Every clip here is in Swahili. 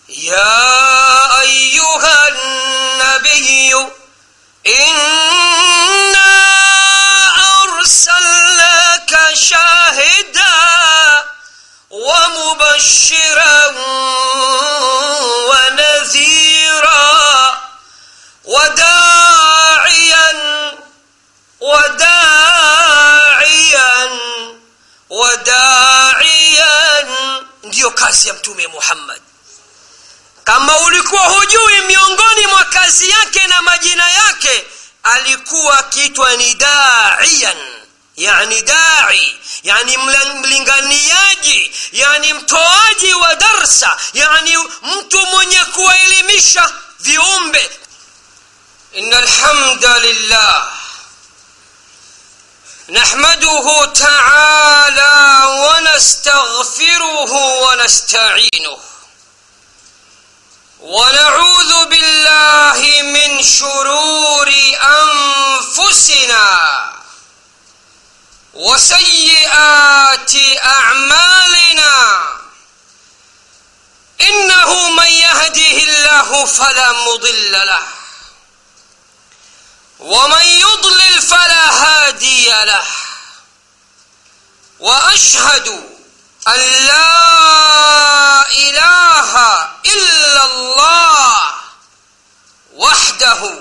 يا أيها النبي إنا أرسلناك شاهدا ومبشرا ونذيرا وداعيا وداعيا وداعيا ndiyo kazi ya mtume muhammad kama ulikuwa hujui miongoni mwa kazi yake na majina yake alikuwa akiitwa ni daiyan yani dai yani mlinganiaji yani mtoaji wa darsa yani mtu mwenye kuwaelimisha viumbe ina alhamda lillah نحمده تعالى ونستغفره ونستعينه ونعوذ بالله من شرور انفسنا وسيئات اعمالنا انه من يهده الله فلا مضل له ومن يضلل فلا هادي له واشهد ان لا اله الا الله وحده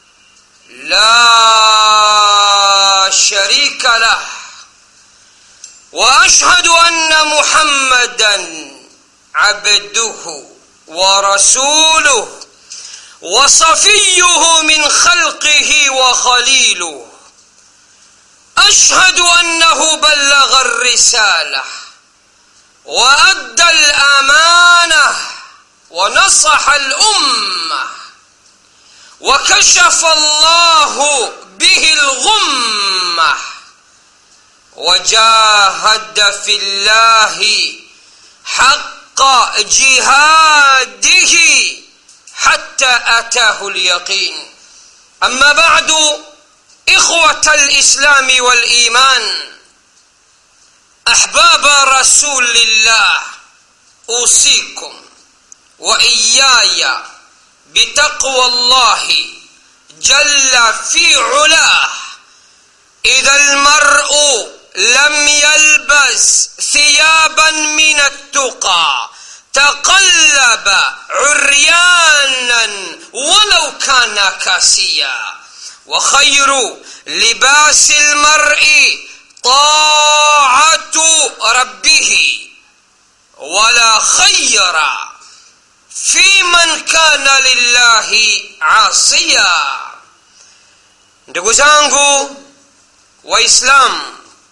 لا شريك له واشهد ان محمدا عبده ورسوله وصفيه من خلقه وخليله اشهد انه بلغ الرساله وادى الامانه ونصح الامه وكشف الله به الغمه وجاهد في الله حق جهاده حتى اتاه اليقين اما بعد اخوه الاسلام والايمان احباب رسول الله اوصيكم واياي بتقوى الله جل في علاه اذا المرء لم يلبس ثيابا من التقى تقلب عريانا ولو كان كاسيا وخير لباس المرء طاعه ربه ولا خير في من كان لله عاصيا ndugu zangu waislamu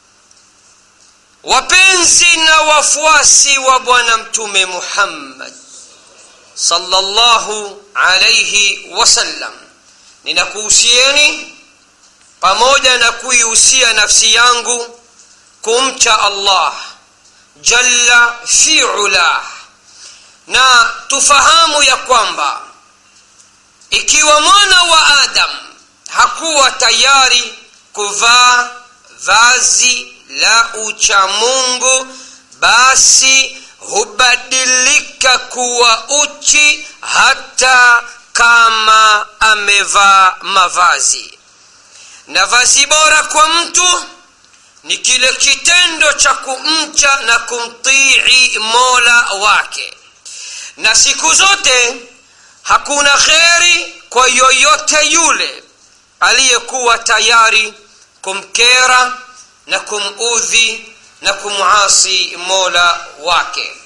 wapenzi na wafuasi wa bwana mtume muhammad sallallahu alaihi wasallam ninakuhusieni pamoja na kuihusia nafsi yangu kumcha allah jalla fi ulah na tufahamu ya kwamba ikiwa mwana wa adam hakuwa tayari kuvaa vazi la uchamungu basi hubadilika kuwa uchi hata kama amevaa mavazi na vazi bora kwa mtu ni kile kitendo cha kumcha na kumtii mola wake na siku zote hakuna kheri kwa yoyote yule aliyekuwa tayari kumkera na kumudhi na kumasi mola wake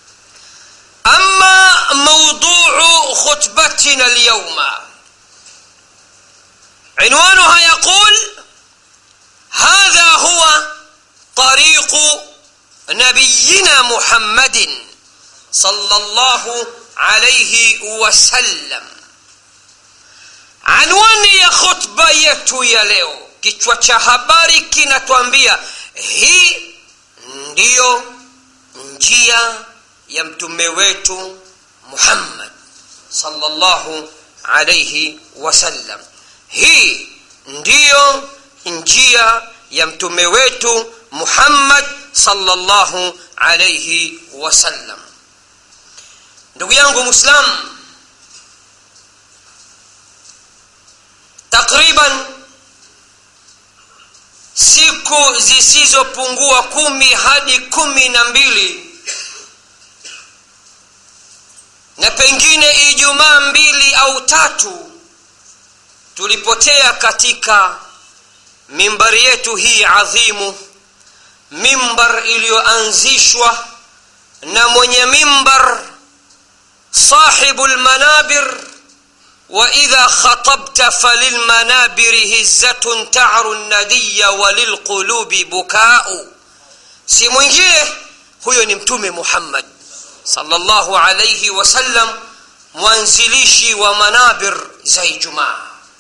ama mauduu khutbatina lyauma عنوانها يقول هذا هو طريق نبينا محمد صلى الله عليه وسلم anwani ya khutba yetu ya leo kichwa cha habari kinatwambia hii ndiyo njia ya mtume wetu muhammad salllahu alaihi wasallam hii ndiyo njia ya mtume wetu muhammad salllahu alaihi wasallam ndugu yangu mwislamu takriban siku zisizopungua kumi hadi kumi na mbili na pengine ijumaa mbili au tatu tulipotea katika mimbari yetu hii adhimu mimbar iliyoanzishwa na mwenye mimbar sahibu lmanabir واذا خطبت فللمنابر هزه تعر الندي وللقلوب بكاء si mwingine huyo ni mtume muhammad salllahu alaihi wasallam mwanzilishi wa manabir za ijumaa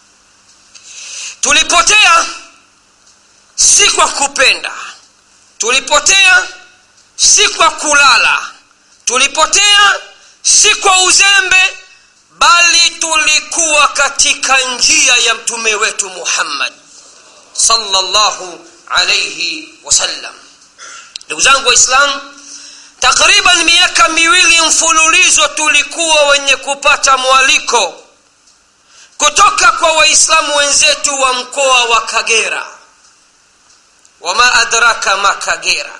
tulipotea si kwa kupenda tulipotea si kwa kulala tulipotea si kwa uzembe bali tulikuwa katika njia ya mtume wetu muhammad salllahu alaihi wasallam ndugu zangu waislamu takriban miaka miwili mfululizo tulikuwa wenye kupata mwaliko kutoka kwa waislamu wenzetu wa mkoa wa kagera wama adraka ma kagera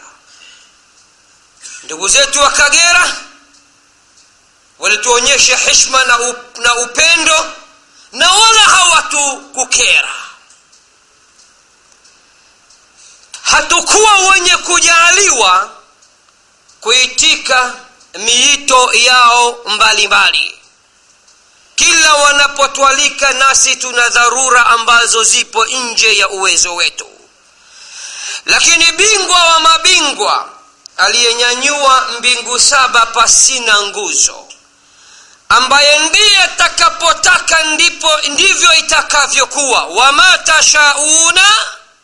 ndugu zetu wa kagera walituonyesha hishma na, up, na upendo na wala hawatukukera hatukuwa wenye kujaaliwa kuitika miito yao mbalimbali mbali. kila wanapotwalika nasi tuna dharura ambazo zipo nje ya uwezo wetu lakini bingwa wa mabingwa aliyenyanyua mbingu saba pasina nguzo ambaye ndiye atakapotaka ndipo ndivyo itakavyokuwa wama tashauna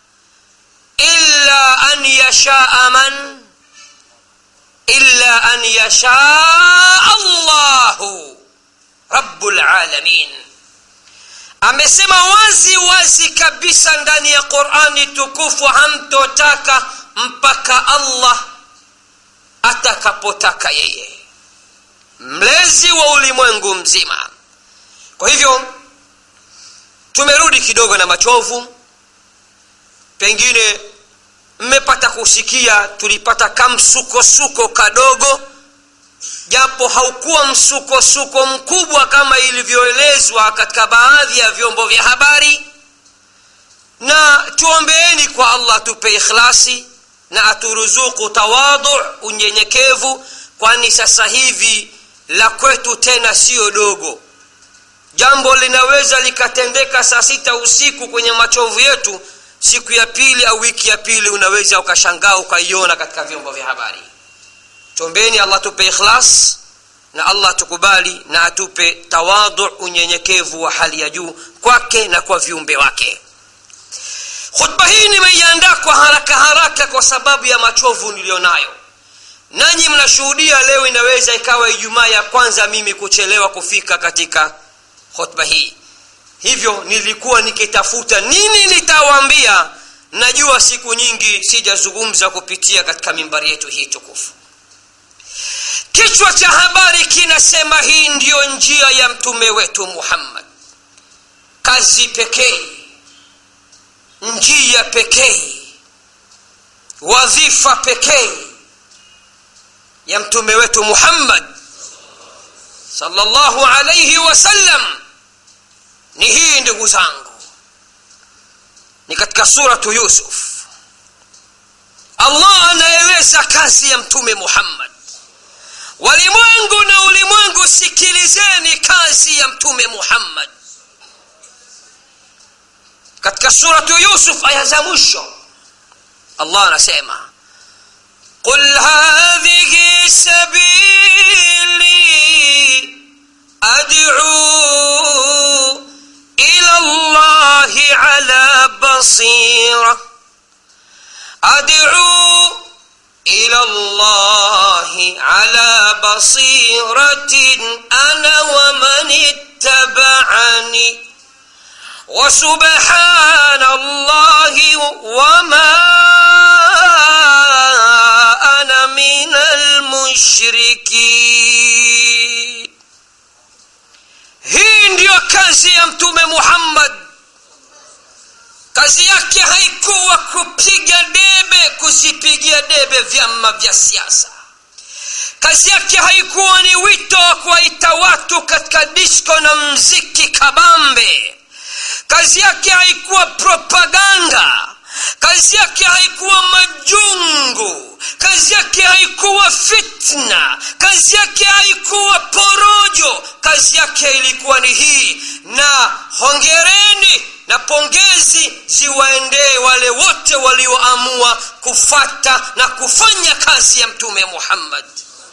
illa an yashaa man illa an yashaa allahu rabulalamin amesema wazi wazi kabisa ndani ya qurani tukufu hamtotaka mpaka allah atakapotaka yeye mlezi wa ulimwengu mzima kwa hivyo tumerudi kidogo na machovu pengine mmepata kusikia tulipata kamsukosuko kadogo japo haukuwa msukosuko mkubwa kama ilivyoelezwa katika baadhi ya vyombo vya habari na tuombeeni kwa allah tupe ikhlasi na aturuzuku tawadu unyenyekevu kwani sasa hivi la kwetu tena siyo dogo jambo linaweza likatendeka saa sita usiku kwenye machovu yetu siku ya pili au wiki ya pili unaweza ukashangaa ukaiona katika vyombo vya habari tombeni allah tupe ikhlas na allah tukubali na atupe tawadu unyenyekevu wa hali ya juu kwake na kwa viumbe wake khutba hii nimeiandaa kwa haraka haraka kwa sababu ya machovu niliyonayo nanyi mnashuhudia leo inaweza ikawa ijumaa ya kwanza mimi kuchelewa kufika katika khutba hii hivyo nilikuwa nikitafuta nini nitawaambia najua siku nyingi sijazungumza kupitia katika mimbari yetu hii tukufu kichwa cha habari kinasema hii ndiyo njia ya mtume wetu muhammad kazi pekee njia pekee wadhifa pekee ya mtume wetu muhammad sallallahu alaihi wasallam ni hii ndugu zangu ni katika suratu yusuf allah anaeleza kazi ya mtume muhammad walimwengu na ulimwengu sikilizeni kazi ya mtume muhammad katika suratu yusuf aya za mwisho allah anasema قل هذه سبيلي ادعو الى الله على بصيره ادعو الى الله على بصيره انا ومن اتبعني وسبحان الله وما انا من المشركين kazi yake haikuwa kupiga debe kuzipigia debe vyama vya siasa kazi yake haikuwa ni wito wa kuwaita watu katika disko na mziki kabambe kazi yake haikuwa propaganda kazi yake haikuwa majungu kazi yake haikuwa fitna kazi yake haikuwa porojo kazi yake ilikuwa ni hii na hongereni na pongezi ziwaendee wale wote walioamua kufata na kufanya kazi ya mtume muhammad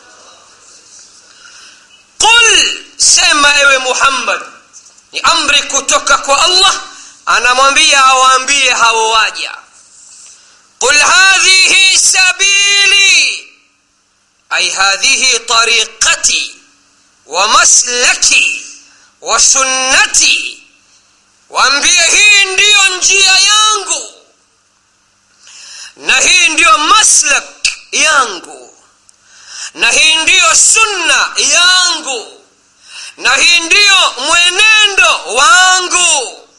qul sema ewe muhammad ni amri kutoka kwa allah anamwambia awaambie hao waja qul hadhihi sabili ay hadhihi tariqati wa maslaki wa sunnati waambie hii ndiyo njia yangu na hii ndiyo maslak yangu na hii ndiyo sunna yangu na hii ndiyo mwenendo wangu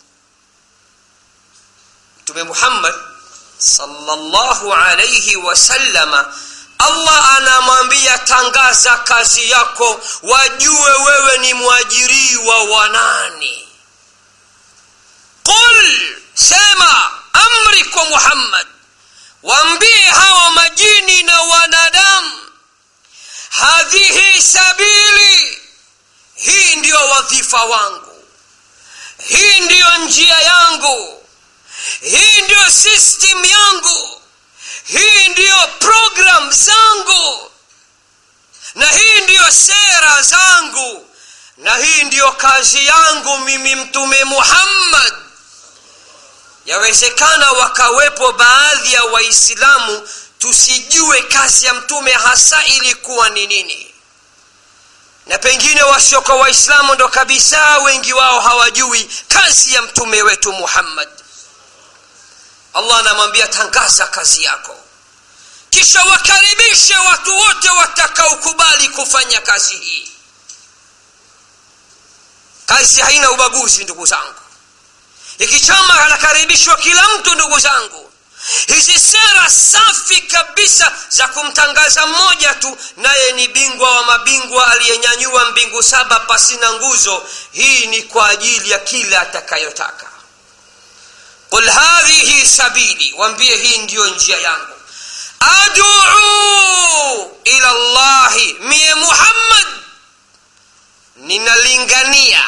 mtume muhammad sallallahu alayhi wasallama allah anamwambia tangaza kazi yako wajue wewe ni mwajiriwa wa nani qul sema amri kwa muhammad waambie hawa majini na wanadamu hadhihi sabili hii ndiyo wadhifa wangu hii ndiyo njia yangu hii ndiyo system yangu hii ndiyo program zangu na hii ndiyo sera zangu na hii ndiyo kazi yangu mimi mtume muhammad yawezekana wakawepo baadhi ya waislamu tusijue kazi ya mtume hasa ilikuwa ni nini na pengine wasioka waislamu ndo kabisa wengi wao hawajui kazi ya mtume wetu muhammad allah anamwambia tangaza kazi yako kisha wakaribishe watu wote watakaokubali kufanya kazi hii kazi haina ubaguzi ndugu zangu ikichama anakaribishwa kila mtu ndugu zangu hizi sera safi kabisa za kumtangaza mmoja tu naye ni bingwa wa mabingwa aliyenyanyua mbingu saba pasina nguzo hii ni kwa ajili ya kila atakayotaka qul hadhihi sabili wambie hii ndiyo njia yangu aduu ila llahi mie muhammad ninalingania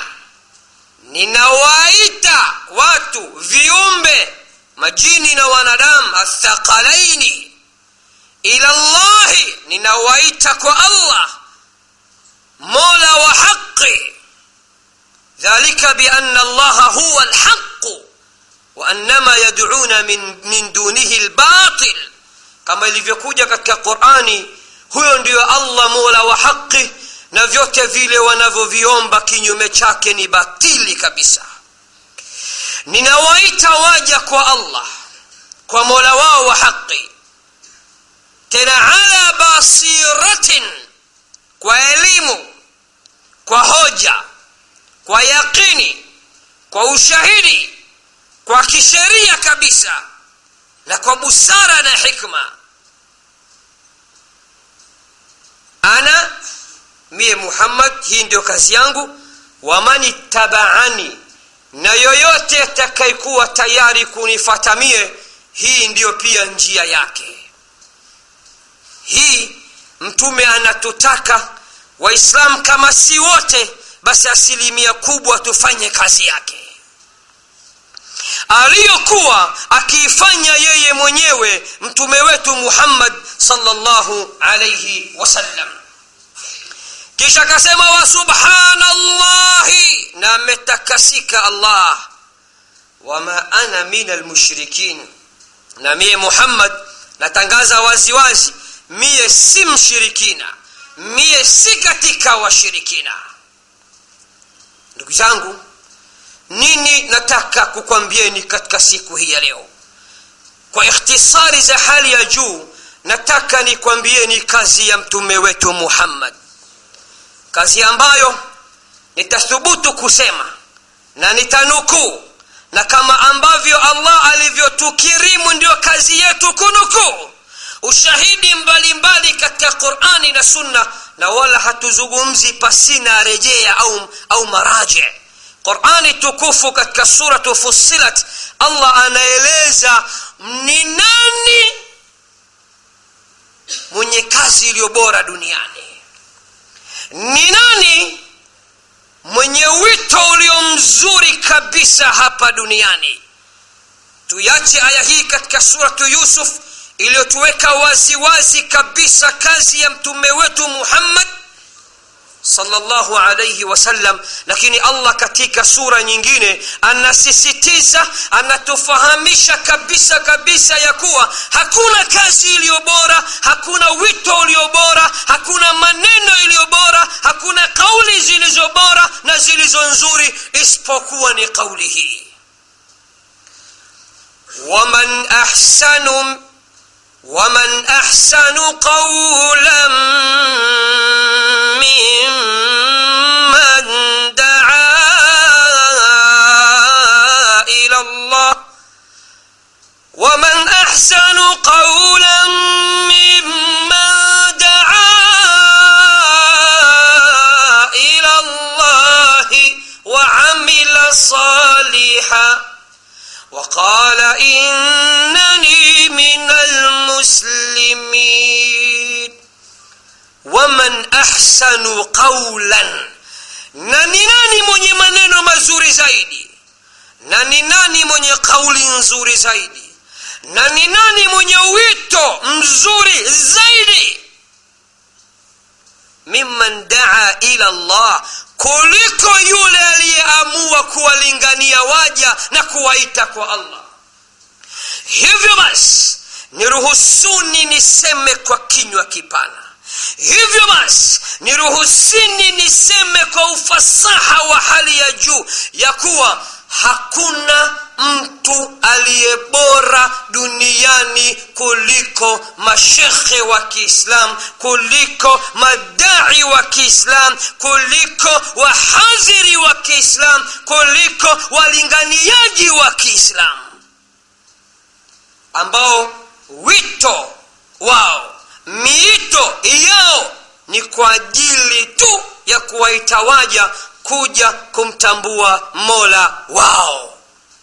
ninawaita watu viumbe majini na wanadamu athaqalaini ila llahi ninawaita kwa allah mola wa haqi dhalika biana allaha huwa lhaqu waannama yaduna min, min dunihi lbatil kama ilivyokuja katika qurani huyo ndiyo allah mola wa haqi na vyote vile wanavyoviomba kinyume chake ni batili kabisa ninawaita waja kwa allah kwa mola wao wa haqi tena ala basiratin kwa elimu kwa hoja kwa yaqini kwa ushahidi kwa kisheria kabisa na kwa busara na hikma ana mie muhammad hii ndio kazi yangu waman ittabaani na yoyote atakayekuwa tayari kunifata mie hii ndiyo pia njia yake hii mtume anatutaka waislamu kama si wote basi asilimia kubwa tufanye kazi yake aliyokuwa akiifanya yeye mwenyewe mtume wetu muhammad salllahu alaihi wasallam kisha akasema wa subhanallahi na ametakasika allah wama ana min almushrikin na mie muhammad natangaza waziwazi mie si mshirikina mie si katika washirikina ndugu zangu nini nataka kukwambieni katika siku hii ya leo kwa ikhtisari za hali ya juu nataka nikwambieni kazi ya mtume wetu muhammad kazi ambayo nitathubutu kusema na nitanukuu na kama ambavyo allah katika qurani na sunna na wala hatuzungumzi pasina rejea au, au maraji qurani tukufu katika suratu fussilat allah anaeleza ni nani mwenye kazi iliyo bora duniani ni nani mwenye wito ulio mzuri kabisa hapa duniani tuyache aya hii katika suratu yusuf iliyotuweka waziwazi kabisa kazi ya mtume wetu muhammad sallallahu alayhi wasallam lakini allah katika sura nyingine anasisitiza anatufahamisha kabisa kabisa ya kuwa hakuna kazi iliyo bora hakuna wito ulio bora hakuna maneno iliyo bora hakuna kauli zilizo bora na zilizo nzuri isipokuwa ni kauli hii waman ahsanu ومن احسن قولا ممن دعا الى الله ومن احسن قولا ممن دعا الى الله وعمل صالحا وقال انني من المسلمين ومن احسن قولا na ni nani mwenye maneno mazuri zaidi na ni nani mwenye kauli nzuri zaidi na ni nani mwenye wito mzuri zaidi mimman daa ila llah kuliko yule aliyeamua kuwalingania waja na kuwaita kwa allah hivyo basi niruhusuni niseme kwa kinywa kipana hivyo basi niruhusini niseme kwa ufasaha wa hali ya juu ya kuwa hakuna mtu aliye bora duniani kuliko mashekhe wa kiislam kuliko madai wa kiislam kuliko wahadhiri wa kiislam kuliko walinganiaji wa kiislam ambao wito wao miito yao ni kwa ajili tu ya kuwaita waja kuja kumtambua mola wao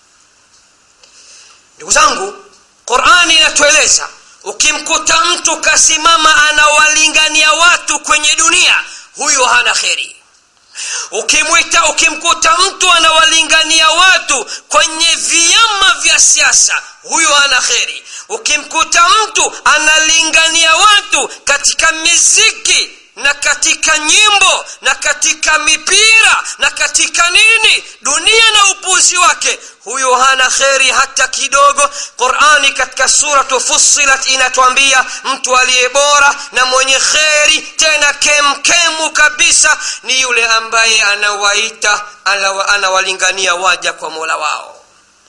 ndugu zangu qurani inatueleza ukimkuta mtu kasimama anawalingania watu kwenye dunia huyo hana kheri ukimwita ukimkuta mtu anawalingania watu kwenye vyama vya siasa huyo hana kheri ukimkuta mtu analingania watu katika miziki na katika nyimbo na katika mipira na katika nini dunia na upuzi wake huyo hana kheri hata kidogo qurani katika suratu fussilat inatwambia mtu aliye bora na mwenye kheri tena kemkemu kabisa ni yule ambaye anawaita anawalingania waja kwa mola wao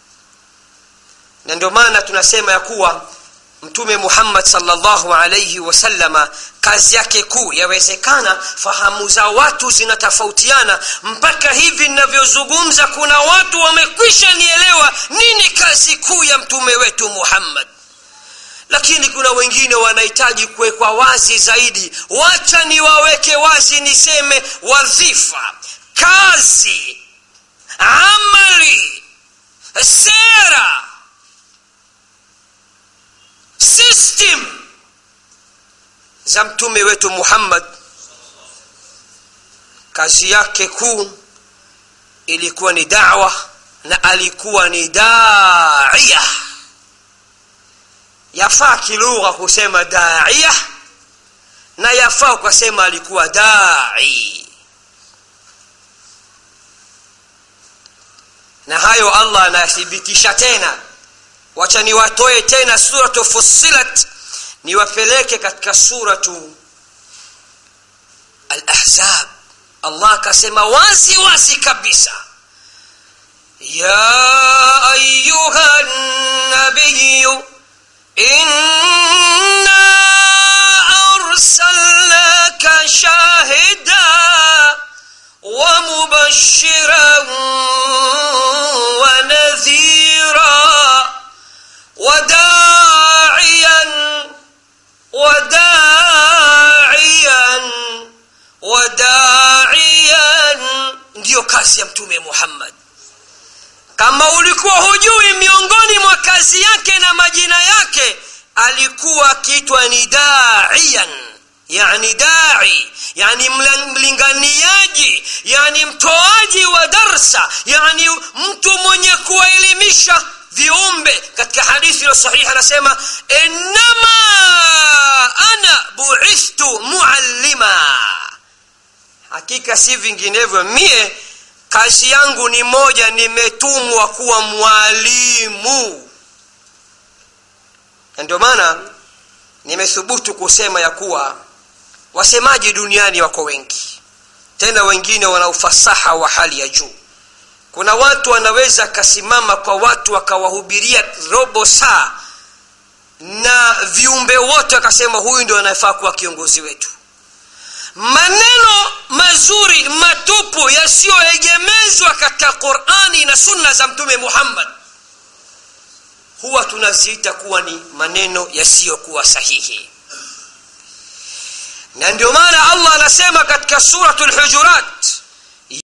na ndio maana tunasema ya kuwa mtume muhammad salllahu alaihi wasallama kazi yake kuu yawezekana fahamu za watu zinatofautiana mpaka hivi ninavyozungumza kuna watu wamekwisha nielewa nini kazi kuu ya mtume wetu muhammad lakini kuna wengine wanahitaji kuwekwa wazi zaidi wacha niwaweke wazi niseme wadhifa kazi amali sera system za mtume wetu muhammad kazi yake kuu ilikuwa ni dawa na alikuwa ni daia yafaa kilugha kusema daia na yafaa ukasema alikuwa dai na hayo allah anayathibitisha tena wacha niwatoe tena suratu fussilat niwapeleke katika suratu alahzab allah akasema wazi wazi kabisa ya ayuha nabiyu inna arsalnaka shahida ومبشرا ونذيرا وداعيا وداعيا kazi yake na majina yake alikuwa akiitwa ni daian yani dai yani mlinganiaji yani mtoaji wa darsa yani mtu mwenye kuwaelimisha viumbe katika hadithi iliyo sahihi anasema innama ana buithtu muallima hakika si vinginevyo mie kazi yangu ni moja nimetumwa kuwa mwalimu na ndio maana nimethubutu kusema ya kuwa wasemaji duniani wako wengi tena wengine wana ufasaha wa hali ya juu kuna watu wanaweza akasimama kwa watu wakawahubiria robo saa na viumbe wote wakasema huyu ndio anayefaa kuwa kiongozi wetu maneno mazuri matupu yasiyoegemezwa katika qurani na sunna za mtume muhammad huwa tunaziita kuwa ni maneno yasiyokuwa sahihi na ndio maana allah anasema katika suratu lhujurat